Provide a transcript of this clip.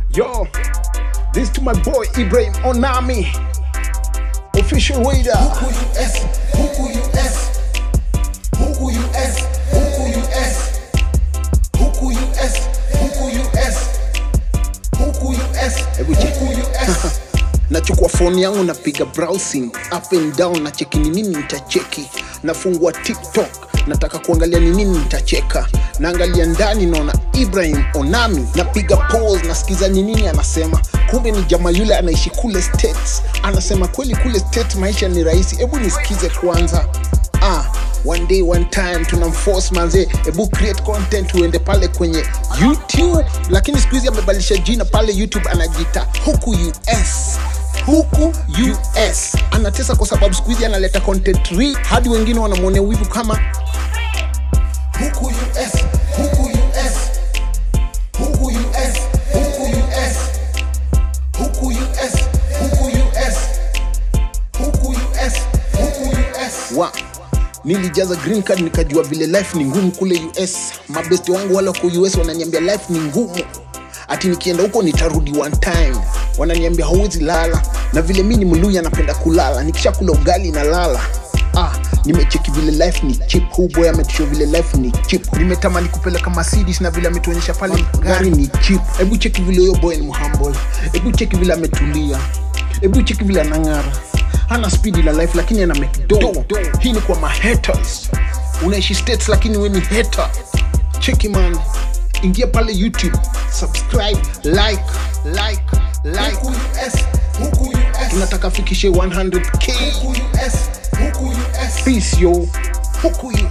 Yo, this to my boy Ibrahim Onami, official waiter. Huku US, huku US, huku US, huku US, huku US, huku US, huku US, Hebu check. huku US. nachukua phone yangu napiga browsing up and down na cheki ni nini nitacheki nafungua tiktok nataka kuangalia ni nini nitacheka naangalia ndani naona ibrahim onami napiga pause nasikiza ni nini anasema kumbe ni jama yule anaishi kule states anasema kweli kule states maisha ni rahisi hebu nisikize kwanza ah, one day one time tunamforce manze hebu create content uende pale kwenye youtube lakini siku hizi amebadilisha jina pale youtube anajiita huku us huku us anatesa kwa sababu siku hizi analeta content real hadi wengine wanamwonea wivu kama Huku US, huku US, huku US, huku US, huku US, huku US, huku US, huku US. wa nilijaza green card nikajua vile life ni ngumu kule us mabesti wangu wale wako us wananiambia life ni ngumu ati nikienda huko nitarudi one time wananiambia hauwezi lala na vile mi ni mluya napenda kulala nikisha kula ugali na lala ah nimecheki vile life ni chip huu boy ametusho vile life ni chip nimetamani kupeleka Mercedes na vile ametuonyesha pale gari ni chip hebu cheki vile huyo boy ni mhumble hebu cheki vile ametulia hebu cheki vile anang'ara hana spidi la life lakini ana make do hii ni kwa mahaters unaishi states lakini we ni hater cheki man ingia pale youtube subscribe like like like Huku US, huku US, tunataka fikishe 100k huku US, huku US. peace yo huku